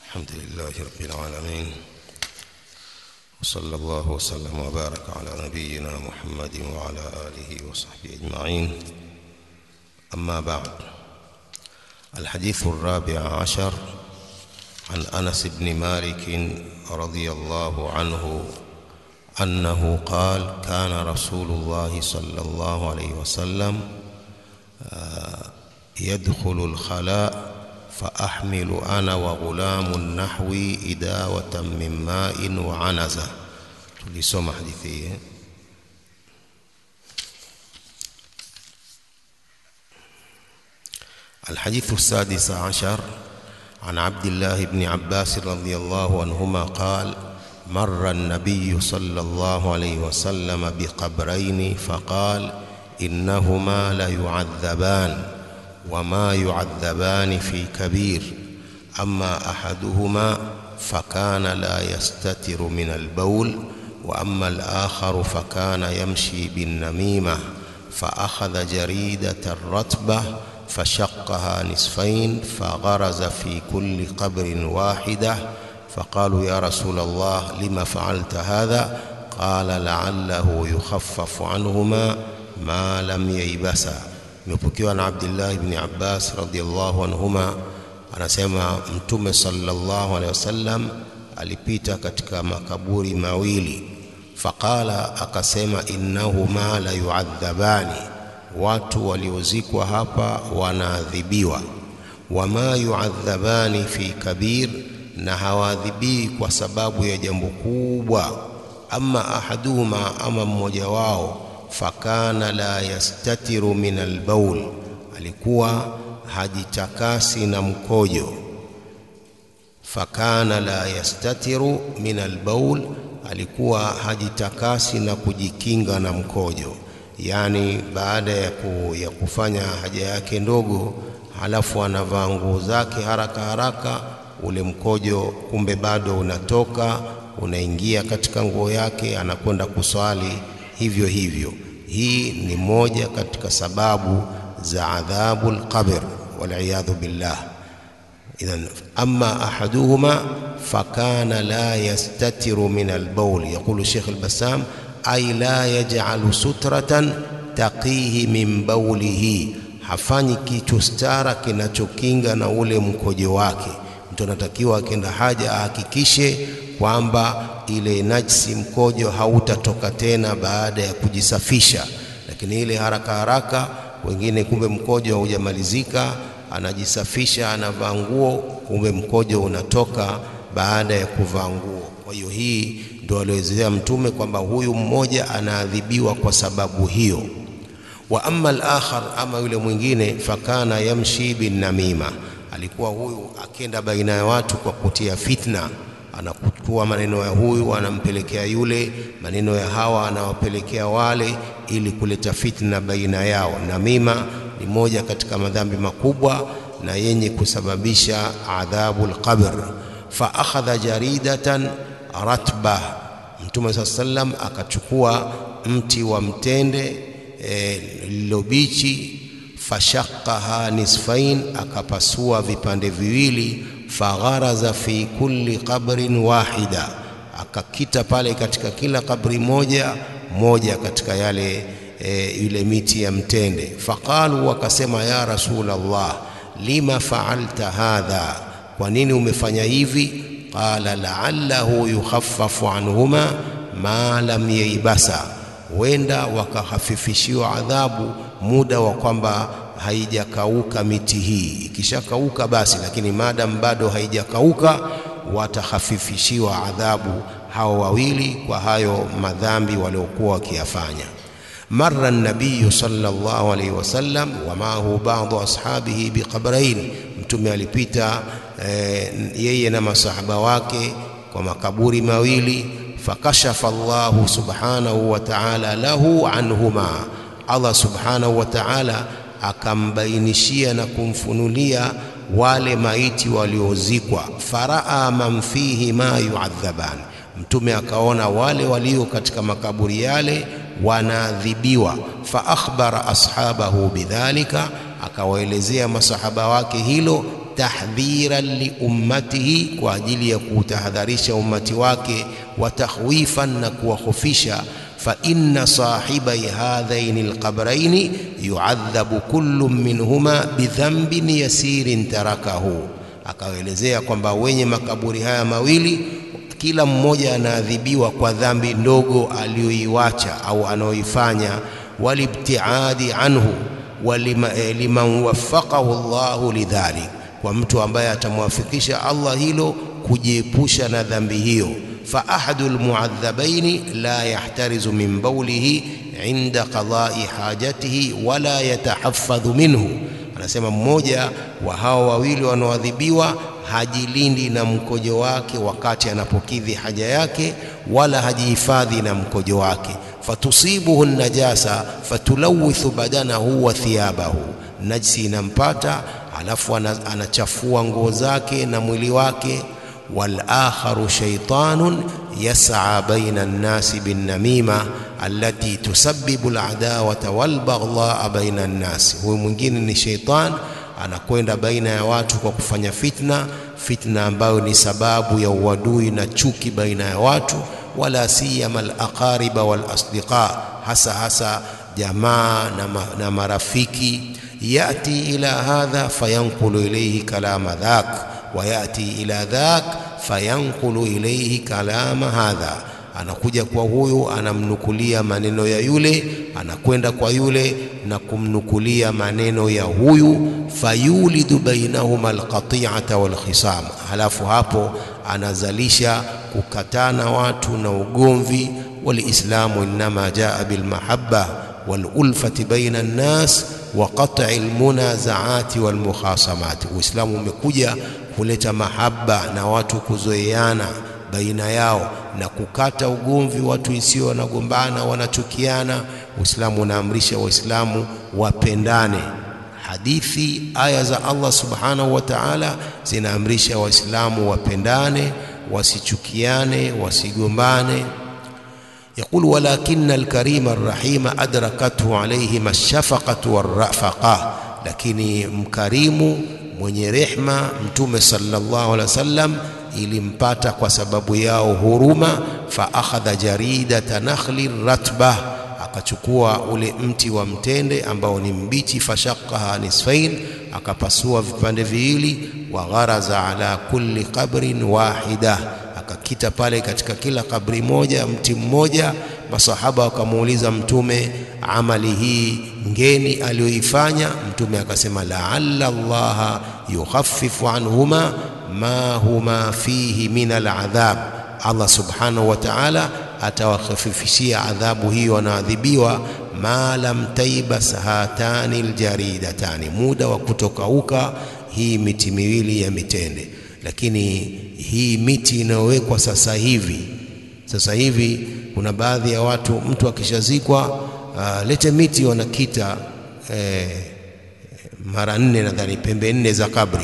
الحمد لله رب العالمين وصلى الله وسلم وبارك على نبينا محمد وعلى آله وصحبه أجمعين أما بعد الحديث الرابع عشر عن أنس بن مالك رضي الله عنه أنه قال كان رسول الله صلى الله عليه وسلم يدخل الخلاء فأحمل أنا وغلام نحوي إداوة من ماء وعنزة tulisoma hadithi hii الحديث السادس عشر عن عبد الله بن عباس رضي الله عنهما قال مر النبي صلى الله عليه وسلم بقبرين فقال إنهما ليعذبان وما يعذبان في كبير أما أحدهما فكان لا يستتر من البول وأما الآخر فكان يمشي بالنميمة فأخذ جريدة رتبة فشقها نصفين فغرز في كل قبر واحدة فقالوا يا رسول الله لم فعلت هذا قال لعله يخفف عنهما ما لم ييبسا imepokewa na Abdullah ibn Abbas radhiallahu anhuma anasema mtume sallallahu alaihi wasallam alipita katika makaburi mawili faqala akasema innahuma la yuadhabani watu waliozikwa hapa wanaadhibiwa wama yuadhabani fi kabir na hawaadhibii kwa sababu ya jambo kubwa ama ahaduhuma ama mmoja wao fakana la yastatiru min albaul alikuwa hajitakasi na mkojo fakana la yastatiru min albaul alikuwa hajitakasi na kujikinga na mkojo yani baada ya, ku, ya kufanya haja yake ndogo halafu anavaa nguo zake haraka haraka ule mkojo kumbe bado unatoka unaingia katika nguo yake anakwenda kuswali hivyo hivyo hii ni moja katika sababu za adhabu lqabr waliyadhu billah idhan ama ahaduhuma fakana la yastatiru min albaul yaqulu shekh albasam ay la yaj'alu sutratan taqihi min baulihi hafanyi kitu stara kinachokinga na ule mkojo wake mtu anatakiwa akienda haja ahakikishe kwamba ile najsi mkojo hautatoka tena baada ya kujisafisha lakini ile haraka haraka wengine kumbe mkojo haujamalizika anajisafisha anavaa nguo kumbe mkojo unatoka baada ya kuvaa nguo kwa hiyo hii ndio alielezea mtume kwamba huyu mmoja anaadhibiwa kwa sababu hiyo wa amma al-akhar ama yule mwingine fakana yamshi bin namima alikuwa huyu akenda baina ya watu kwa kutia fitna anakuchukua maneno ya huyu anampelekea yule, maneno ya hawa anawapelekea wale, ili kuleta fitna baina yao. Namima ni moja katika madhambi makubwa na yenye kusababisha adhabu alqabr. Fa akhadha jaridatan ratba, Mtume saa sallam akachukua mti wa mtende lililobichi, e, fashaqaha nisfain, akapasua vipande viwili fagharaza fi kulli qabrin wahida, akakita pale katika kila kabri moja moja katika yale e, yule miti ya mtende. Faqalu, wakasema ya Rasulullah, lima faalta hadha, kwa nini umefanya hivi? Qala la'allahu yukhaffafu anhuma ma lam yaibasa, wenda wakahafifishiwa adhabu muda wa kwamba haijakauka miti hii. Ikishakauka basi, lakini madam bado haijakauka, watahafifishiwa adhabu hao wawili kwa hayo madhambi waliokuwa wakiyafanya. Marra nabiyu sallallahu alaihi wasallam wa maahu baadhu ashabihi biqabrain, Mtume alipita e, yeye na masahaba wake kwa makaburi mawili. Fakashafa Allahu subhanahu wa ta'ala lahu anhuma, Allah subhanahu wa ta'ala akambainishia na kumfunulia wale maiti waliozikwa. faraa man fihi ma yuadhaban, Mtume akaona wale walio katika makaburi yale wanaadhibiwa. fa akhbara ashabahu bidhalika, akawaelezea masahaba wake hilo tahdhiran liummatihi, kwa ajili ya kuutahadharisha ummati wake, wa takhwifan, na kuwahofisha. Fa inna sahibai hadhaini alqabraini yuadhabu kullu minhuma bidhambin yasirin tarakahu, akaelezea kwamba wenye makaburi haya mawili kila mmoja anaadhibiwa kwa dhambi ndogo aliyoiwacha au anayoifanya, walibtiadi anhu liman waffaqahu Allahu lidhalik, kwa mtu ambaye atamwafikisha Allah hilo kujiepusha na dhambi hiyo. Fa ahadu almuadhabaini la yahtarizu min baulihi inda qadai hajatihi wala yatahaffadhu minhu, anasema mmoja wa hao wawili wanaoadhibiwa hajilindi na mkojo wake wakati anapokidhi haja yake, wala hajihifadhi na mkojo wake. Fatusibuhu najasa fatulawithu badanahu wa thiyabahu, najsi inampata alafu anachafua nguo zake na mwili wake. Wal akharu shaytanun yas'a baina an-nasi bin namima allati tusabbibu al-adawata wal baghdha baina an-nasi, huyu mwingine ni shaytan anakwenda baina ya watu kwa kufanya fitna, fitna ambayo ni sababu ya uadui na chuki baina ya watu. Wala siyama alaqariba wal asdiqa, hasa hasa jamaa na, ma, na marafiki. Yati ila hadha fayanqulu ilayhi kalama dhak wa yati ila dhak fayanqulu ilayhi kalama hadha anakuja kwa huyu anamnukulia maneno ya yule, anakwenda kwa yule na kumnukulia maneno ya huyu. Fayulidu bainahuma alqati'ata walkhisam, halafu hapo anazalisha kukatana watu na ugomvi. Walislamu innama jaa bilmahabba walulfati baina nnas wa qat'i almunazaati walmukhasamati, Uislamu umekuja kuleta mahaba na watu kuzoeana baina yao na kukata ugomvi, watu isio wanagombana wanachukiana. Uislamu unaamrisha Waislamu wapendane. Hadithi, aya za Allah subhanahu wa ta'ala zinaamrisha Waislamu wapendane, wasichukiane, wasigombane. Yaqul walakina alkarima arrahima adrakathu alayhim alshafaqatu warrafaqa, lakini mkarimu mwenye rehma Mtume sallallahu alaihi wasallam ilimpata kwa sababu yao huruma. Fa akhadha jaridata nakhli ratba, akachukua ule mti wa mtende ambao ni mbichi. Fashaqaha nisfain, akapasua vipande viwili. Wa gharaza ala kulli qabrin wahida, akakita pale katika kila kabri moja mti mmoja. Masahaba wakamuuliza Mtume amali hii ngeni aliyoifanya. Mtume akasema laalla Allaha yukhaffifu anhuma ma huma fihi min aladhab, Allah subhanahu wa ta'ala atawakhafifishia adhabu hiyo wanaadhibiwa. Ma lam taibas hatani aljaridatani, muda wa kutokauka hii miti miwili ya mitende. Lakini hii miti inayowekwa sasa hivi, sasa hivi kuna baadhi ya watu, mtu akishazikwa uh, lete miti wanakita eh, mara nne nadhani, pembe nne za kabri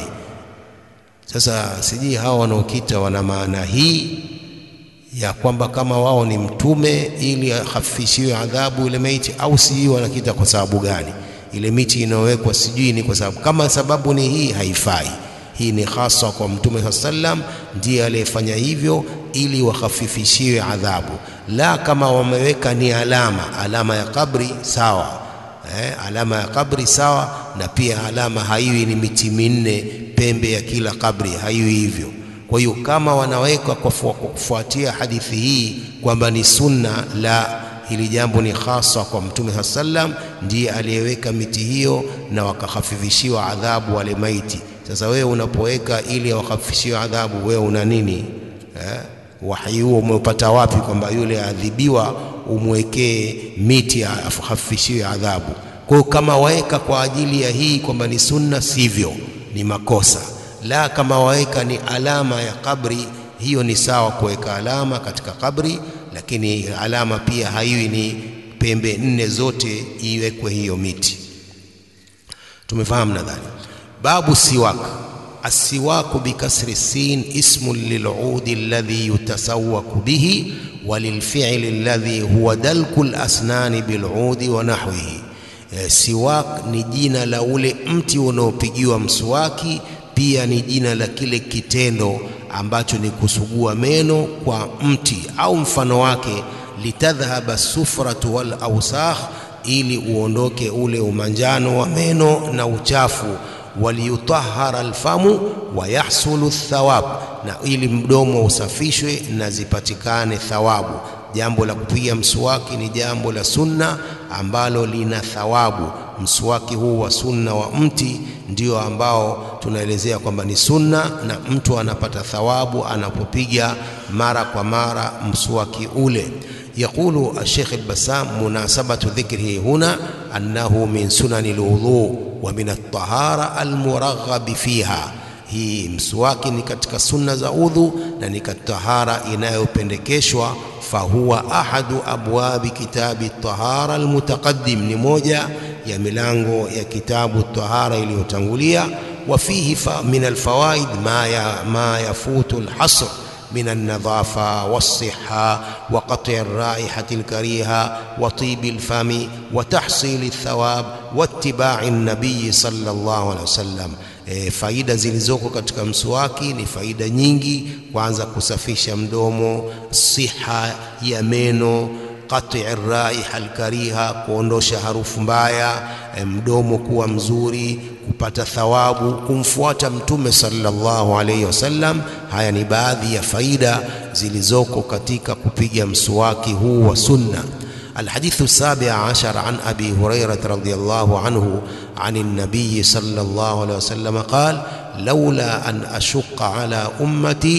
sasa sijui hawa wanaokita wana maana hii ya kwamba kama wao ni mtume ili ahafifishiwe adhabu ile maiti, au sijui wanakita kwa sababu gani? Ile miti inayowekwa sijui ni kwa sababu, kama sababu ni hii, haifai. Hii ni hasa kwa mtume saa sallam, ndiye aliyefanya hivyo ili wahafifishiwe adhabu. La, kama wameweka ni alama, alama ya kabri sawa Eh, alama ya kabri sawa, na pia alama haiwi ni miti minne pembe ya kila kabri, haiwi hivyo. Kwa hiyo kama wanaweka kwa kufuatia hadithi hii kwamba ni sunna, la, hili jambo ni hasa kwa Mtume saa sallam, ndiye aliyeweka miti hiyo na wakahafifishiwa adhabu wale maiti. Sasa wewe unapoweka ili wakahafifishiwe adhabu, wewe una nini eh? Wahi huo umeupata wapi kwamba yule adhibiwa umwekee miti afahafishiwe adhabu? Kwa hiyo kama waweka kwa ajili ya hii kwamba ni sunna, sivyo, ni makosa. La, kama waweka ni alama ya kabri, hiyo ni sawa kuweka alama katika kabri, lakini alama pia haiwi ni pembe nne zote iwekwe hiyo miti. Tumefahamu nadhani. Babu siwak Assiwaku bikasri sin ismun liludi alladhi yutasawaku bihi wa lilfi'li alladhi huwa dalku lasnani biludi wa nahwihi. E, siwak ni jina la ule mti unaopigiwa mswaki, pia ni jina la kile kitendo ambacho ni kusugua meno kwa mti au mfano wake, litadhhaba sufratu wal awsakh, ili uondoke ule umanjano wa meno na uchafu waliyutahara alfamu wa yahsulu thawab, na ili mdomo usafishwe na zipatikane thawabu. Jambo la kupiga mswaki ni jambo la sunna ambalo lina thawabu. Mswaki huu wa sunna wa mti ndio ambao tunaelezea kwamba ni sunna, na mtu anapata thawabu anapopiga mara kwa mara mswaki ule. Yaqulu Sheikh al-Bassam, munasabatu dhikrihi huna annahu min sunani alwudhu wa min at-tahara almuraghabi fiha. Hii mswaki ni katika sunna za udhu na ni katika tahara inayopendekeshwa. Fahuwa ahadu abwabi kitabi tahara almutaqaddim, ni moja ya milango ya kitabu tahara iliyotangulia. Wa fihi min alfawaid ma ya ma yafutu alhasr min alnadhafa walsiha wa qat'i alraihati alkariha wa tibi alfami wa tahsili althawab wa ittiba'i an-nabiy sallallahu alaihi wasallam. E, faida zilizoko katika mswaki ni faida nyingi. Kwanza, kusafisha mdomo, siha ya meno, qat'i raiha alkariha, kuondosha harufu mbaya, e, mdomo kuwa mzuri, kupata thawabu, kumfuata Mtume sallallahu alayhi wasallam. Haya ni baadhi ya faida zilizoko katika kupiga mswaki huu wa sunna. الحديث السابع عشر عن أبي هريرة رضي الله عنه عن النبي صلى الله عليه وسلم قال لولا أن أشق على أمتي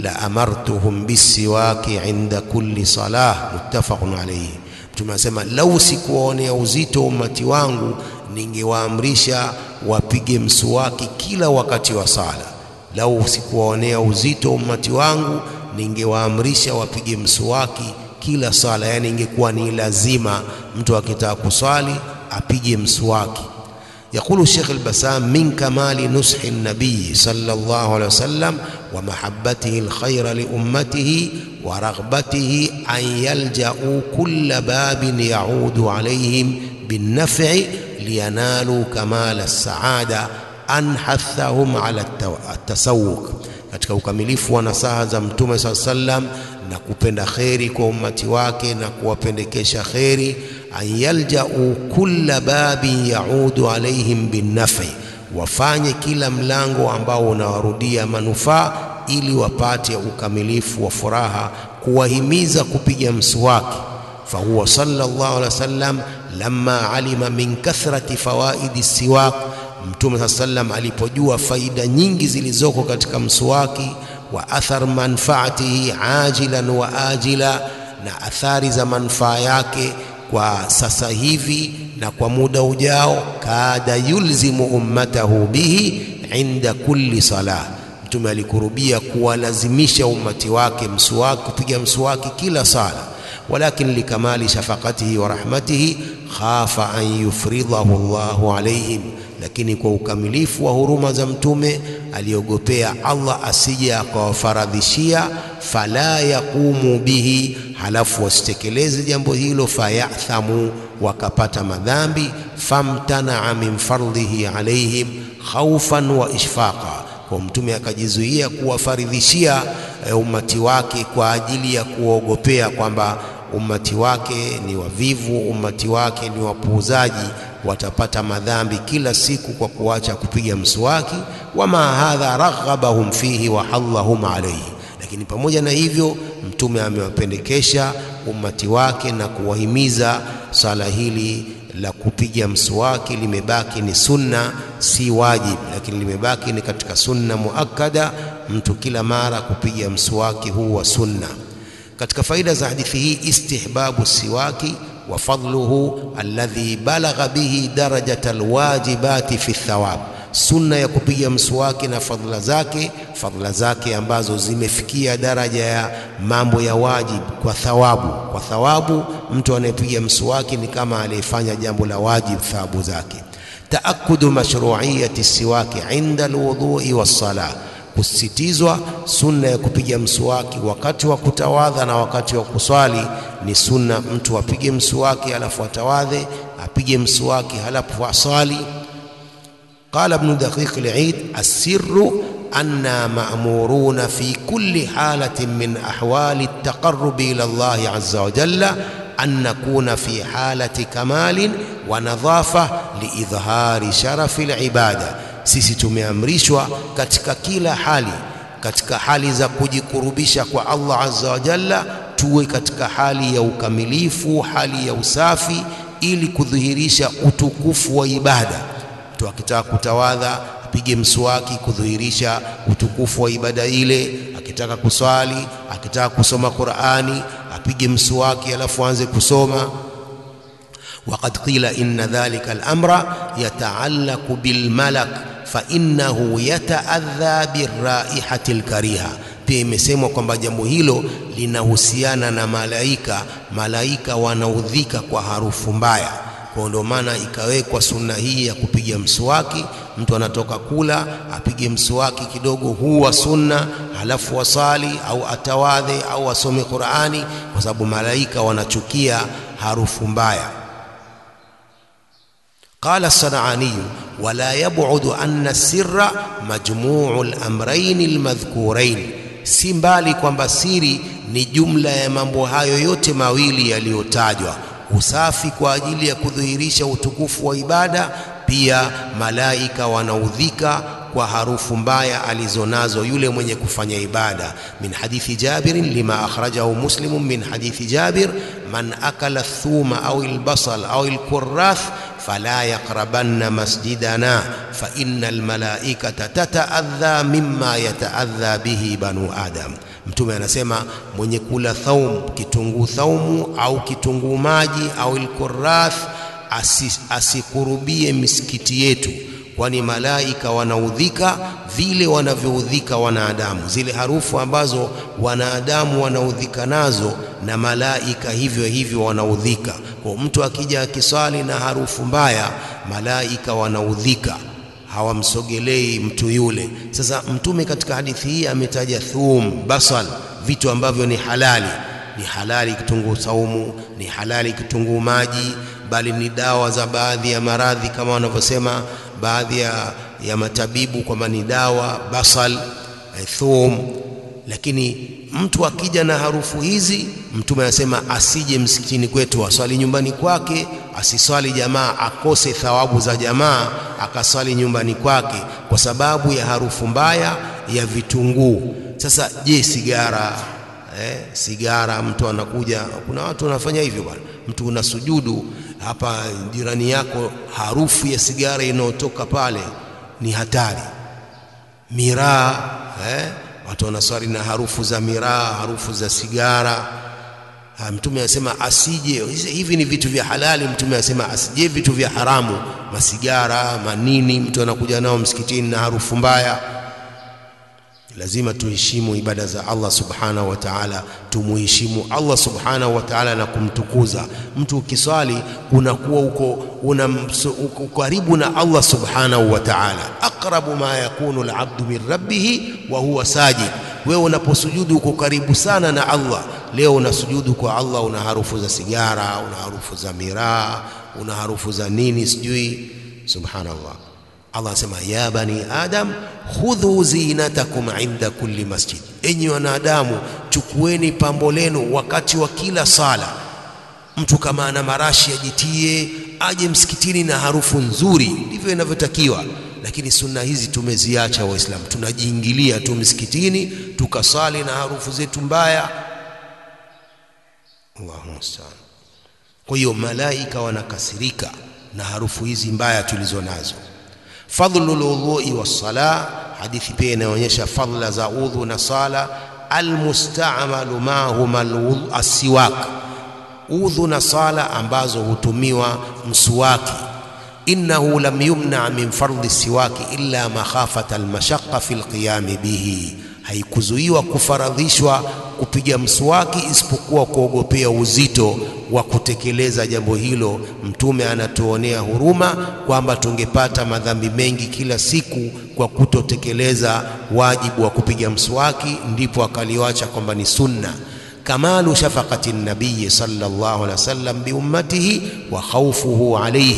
لأمرتهم بالسواك عند كل صلاة متفق عليه tunasema lau sikuwaonea uzito ummati wangu ningewaamrisha wapige mswaki kila wakati wa sala lau sikuwaonea uzito ummati wangu ningewaamrisha wapige mswaki kila sala, yani ingekuwa ni lazima mtu akitaka kuswali apige mswaki. Yaqulu Sheikh al-Bassam min kamali nushi nabii sallallahu alaihi wasallam wa mahabbatihi alkhayra li ummatihi wa raghbatihi an yalja'u kulla babin ya'udu alayhim bin-naf'i liyanalu kamal as-sa'ada an hathahum ala at-tasawwuk katika ukamilifu wa nasaha za Mtume saa sallam na kupenda kheri kwa ummati wake na kuwapendekesha kheri, an yaljau kulla babin yaudu alaihim binnafi, wafanye kila mlango ambao unawarudia manufaa ili wapate ukamilifu wa furaha, kuwahimiza kupiga mswaki. Fahuwa sallallahu alaihi wasallam lamma alima min kathrati fawaidi siwak Mtume saa sallam alipojua faida nyingi zilizoko katika mswaki, wa athar manfaatihi ajilan wa ajila, na athari za manufaa yake kwa sasa hivi na kwa muda ujao, kada yulzimu ummatahu bihi inda kulli salah. Mtume alikurubia kuwalazimisha ummati wake mswaki, kupiga mswaki kila sala, walakin likamali shafaqatihi wa rahmatihi khafa an yufridahu Allahu alaihim lakini kwa ukamilifu wa huruma za Mtume aliogopea Allah asije akawafaradhishia, fala yaqumu bihi, halafu wasitekeleze jambo hilo, fayathamu, wakapata madhambi. Famtanaa min fardhihi alaihim khaufan wa ishfaqa, kwa Mtume akajizuia kuwafaridhishia umati wake kwa ajili ya kuogopea kwamba ummati wake ni wavivu, ummati wake ni wapuuzaji watapata madhambi kila siku kwa kuacha kupiga mswaki. Wama hadha raghabahum fihi wa hallahum alayhi, lakini pamoja na hivyo Mtume amewapendekesha ummati wake na kuwahimiza swala hili la kupiga mswaki limebaki ni sunna, si wajib, lakini limebaki ni katika sunna muakkada, mtu kila mara kupiga mswaki huu wa sunna. Katika faida za hadithi hii, istihbabu siwaki wa fadluhu alladhi balagha bihi darajata alwajibati fi thawab, sunna ya kupiga mswaki na fadhila zake, fadhila zake ambazo zimefikia daraja ya mambo ya wajib kwa thawabu. Kwa thawabu, mtu anayepiga mswaki ni kama aliyefanya jambo la wajib, thawabu zake. Taakudu mashruiyati siwaki inda alwudhui wassalah kusisitizwa sunna ya kupiga mswaki wakati wa kutawadha na wakati wa kuswali. Ni sunna mtu apige mswaki halafu atawadhe, apige mswaki halafu aswali. قال ابن دقيق العيد السر أنا مأمورون في كل حالة من أحوال التقرب إلى الله عز وجل أن نكون في حالة كمال ونظافة لإظهار شرف العبادة sisi tumeamrishwa katika kila hali katika hali za kujikurubisha kwa Allah azza wa jalla tuwe katika hali ya ukamilifu hali ya usafi ili kudhihirisha utukufu wa ibada mtu akitaka kutawadha apige mswaki kudhihirisha utukufu wa ibada ile akitaka kuswali akitaka kusoma Qur'ani apige mswaki alafu aanze kusoma وقد قيل إن ذلك الأمر يتعلق بالملك فإنه يتأذى بالرائحة الكريهة pia imesemwa kwamba jambo hilo linahusiana na malaika malaika wanaudhika kwa harufu mbaya kwa ndio maana ikawekwa sunna hii ya kupiga mswaki mtu anatoka kula apige mswaki kidogo huu wa sunna halafu wasali au atawadhe au asome Qur'ani kwa sababu malaika wanachukia harufu mbaya قال الصنعاني ولا يبعد أن السر مجموع الأمرين المذكورين si mbali kwamba siri ni jumla ya mambo hayo yote mawili yaliyotajwa usafi kwa ajili ya kudhihirisha utukufu wa ibada pia malaika wanaudhika kwa harufu mbaya alizonazo yule mwenye kufanya ibada min hadithi Jabir lima akhrajahu Muslim min hadithi Jabir man akala thuma au albasal au alkurrath fala yaqrabanna masjidana fa innal malaikata tataadha mimma yataadha bihi banu adam mtume anasema mwenye kula thaum kitunguu thaumu au kitunguu maji au alkurrath asikurubie misikiti yetu kwani malaika wanaudhika vile wanavyoudhika wanadamu zile harufu ambazo wanadamu wanaudhika nazo na malaika hivyo hivyo wanaudhika kwa mtu akija akiswali na harufu mbaya malaika wanaudhika hawamsogelei mtu yule sasa mtume katika hadithi hii ametaja thum basal vitu ambavyo ni halali ni halali kitunguu saumu ni halali kitunguu maji bali ni dawa za baadhi ya maradhi kama wanavyosema baadhi ya, ya matabibu kwamba ni dawa basal thum lakini mtu akija na harufu hizi mtume anasema asije msikitini kwetu aswali nyumbani kwake asiswali jamaa akose thawabu za jamaa akaswali nyumbani kwake kwa sababu ya harufu mbaya ya vitunguu sasa je sigara eh, sigara mtu anakuja kuna watu wanafanya hivyo bwana mtu unasujudu hapa jirani yako harufu ya sigara inayotoka pale ni hatari miraa eh, watu wanaswali na harufu za miraa harufu za sigara ha, mtume anasema asije hivi ni vitu vya halali mtume anasema asije vitu vya haramu masigara manini mtu anakuja nao msikitini na harufu mbaya lazima tuheshimu ibada za Allah subhanahu wa ta'ala tumuheshimu Allah subhanahu wa ta'ala na kumtukuza mtu ukiswali unakuwa uko una uko karibu na Allah subhanahu wa ta'ala aqrabu ma yakunu al-'abdu min rabbih wa huwa sajid wewe unaposujudu uko karibu sana na Allah leo unasujudu kwa Allah una harufu za sigara una harufu za miraa una harufu za nini sijui subhanallah Allah anasema ya bani adam khudhu zinatakum inda kulli masjid, enyi wanadamu chukueni pambo lenu wakati wa kila sala. Mtu kama ana marashi ajitie, aje msikitini na harufu nzuri, ndivyo inavyotakiwa. Lakini sunna hizi tumeziacha Waislamu, tunajiingilia tu msikitini tukasali na harufu zetu mbaya. Allahu musta'an. Kwa hiyo malaika wanakasirika na harufu hizi mbaya tulizo nazo. fadlu lwudhui wassala hadithi pia inaonyesha fadla za udhu na sala almustamalu mahuma assiwak udhu na sala ambazo hutumiwa msuwaki innahu lam yumna min fardhi siwaki illa makhafata almashaqqa fi alqiyami bihi haikuzuiwa kufaradhishwa kupiga mswaki isipokuwa kuogopea uzito wa kutekeleza jambo hilo. Mtume anatuonea huruma kwamba tungepata madhambi mengi kila siku kwa kutotekeleza wajibu wa kupiga mswaki, ndipo akaliwacha kwamba ni sunna. Kamalu shafaqati nabiyi sallallahu alaihi wasallam biummatihi wa khawfuhu alaihim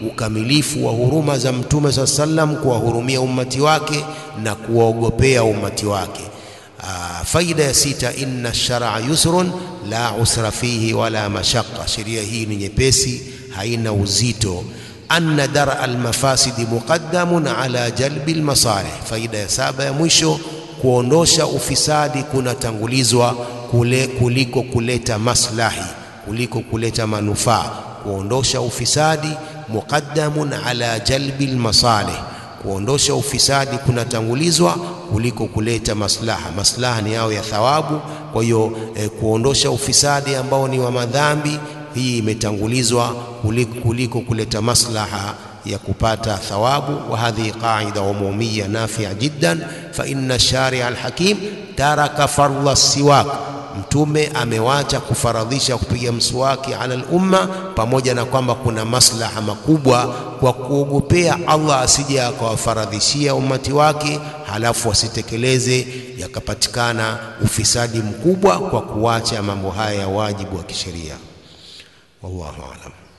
ukamilifu wa huruma za Mtume saa sallam, kuwahurumia ummati wake na kuwaogopea ummati wake. Aa, faida ya sita, inna sharaa yusrun la usra fihi wala mashaqqa, sheria hii ni nyepesi, haina uzito. Anna dara almafasidi muqaddamun ala jalbi almasalih. Faida ya saba ya mwisho, kuondosha ufisadi kunatangulizwa kule kuliko kuleta maslahi, kuliko kuleta manufaa. Kuondosha ufisadi muqaddamun ala jalbi almasalih, kuondosha ufisadi kunatangulizwa kuliko kuleta maslaha. Maslaha ni yao ya thawabu. Kwa hiyo eh, kuondosha ufisadi ambao ni wa madhambi, hii imetangulizwa kuliko, kuliko kuleta maslaha ya kupata thawabu. Wa hadhihi qaida umumia nafia jiddan fa inna sharia alhakim taraka fardha siwak Mtume amewacha kufaradhisha kupiga mswaki ala lumma, pamoja na kwamba kuna maslaha makubwa kwa kuogopea Allah asije akawafaradhishia ummati wake, halafu wasitekeleze, yakapatikana ufisadi mkubwa kwa kuwacha mambo haya ya wajibu wa kisheria. Wallahu aalam.